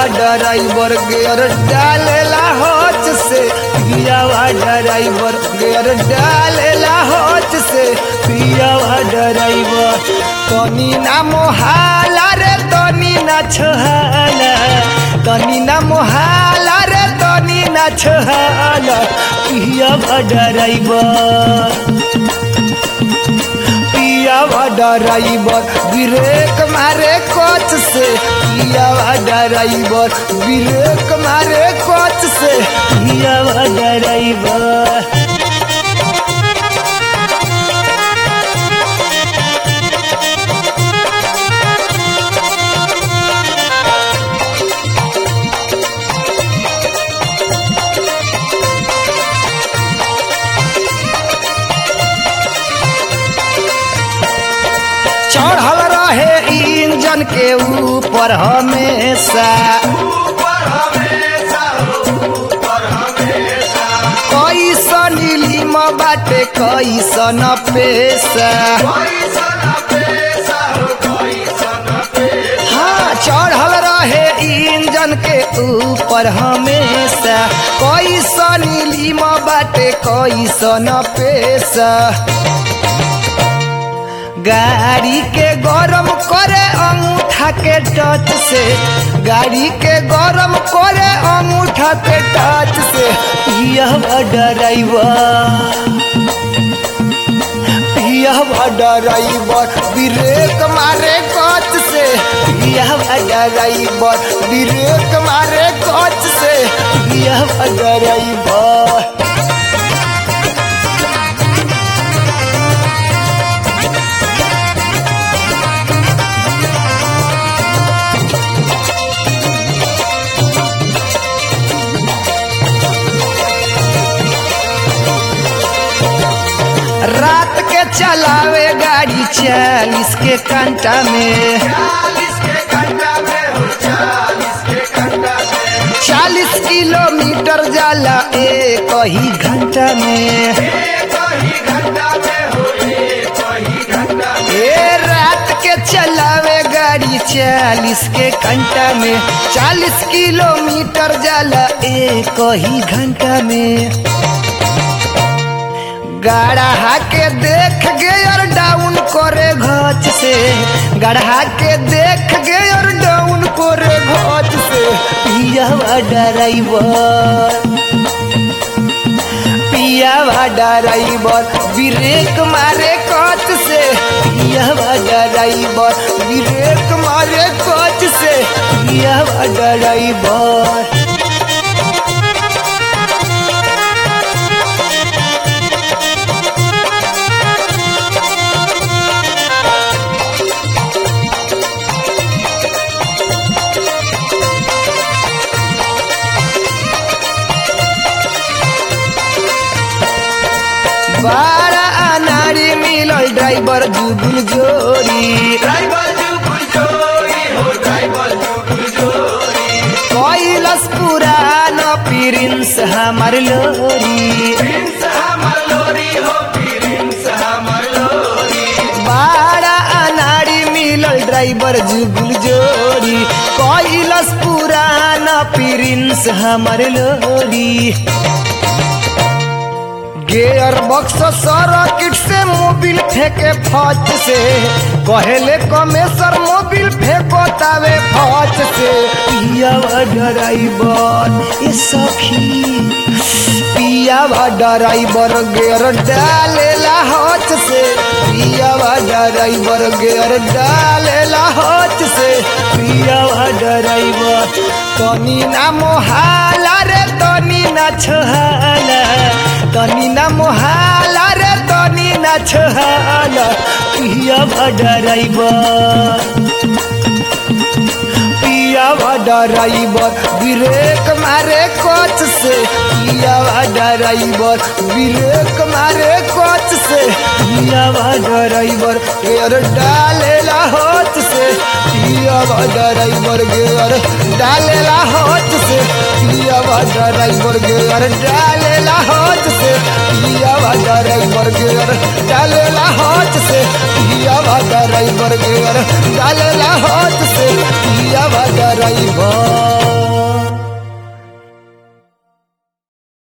driver gear डालेला होच से पियावा ड्राइवर गेयर डालेला होच से पियावा ड्राइवर तनी ना मोहाला रे तनी ना छोहाला तनी ना मोहाला रे तनी ना छोहाला पियावा ड्राइवर पियावा ड्राइवर ब्रेक मारे कोच से पियावा ड्राइवर ब्रेक मारे कोच से पियावा ड्राइवर चढ़ल रहे इंजन के ऊपर हमेशा कैसन नीलिम बाटे कैसन पेशा हाँ चढ़ल रहे इंजन के ऊपर हमेशा कैसन नीलिम बाटे कैसन पेशा गाड़ी के गरम करे अंगूठा के टच से गाड़ी के गरम करे अंगूठा के टच से यह ड्राइवर यह ड्राइवर ब्रेक मारे कच से यह ड्राइवर ब्रेक मारे कच से यह ड्राइवर रात के चलावे गाड़ी चालीस के घंटा में चालीस किलोमीटर जाला एक ही घंटा में ए रात के चलावे गाड़ी चालीस के घंटा में चालीस किलोमीटर जाला एक ही घंटा में गढ़ा के देख गेयर डाउन करे घच से गढ़ा के देख गेयर डाउन करे घच से पियावा ड्राइवर पियावा ड्राइवर ब्रेक मारे कच से पियावा ड्राइवर ब्रेक मारे कच से पियावा ड्राइवर बड़ा अनारी मिलल ड्राइवर जुगुल जोड़ी कैलस पुरान प्रिंस हमार लोरी बड़ा अनारी मिलल ड्राइवर जुगुल जोड़ी कैलस पुरान प्रिंस हमार लोरी गेयर बक्स सर्किट से मोबिल फेंके फच से कहेले कमेसर मोबिल फेंको तावे फच से पियावा ड्राइवर ए सखी पियावा ड्राइवर गेयर डालेला हच से पियावा ड्राइवर गेयर डालेला हच से पियावा ड्राइवर तनी ना मोहाला रे तनी ना छहाला तनी ना मोहाला रे तनी ना छहाला पियावा ड्राइवर पियावा ड्राइवर ब्रेक मारे कोच से पियावा ड्राइवर ब्रेक मारे कोच से पियावा ड्राइवर गेयर डालेला होच से पियावा ड्राइवर गेयर डालेला होच से पियावा ड्राइवर गेयर डालेला होच से पियावा ड्राइवर गेयर डालेला होच से पियावा ड्राइवर गेयर डालेला होच से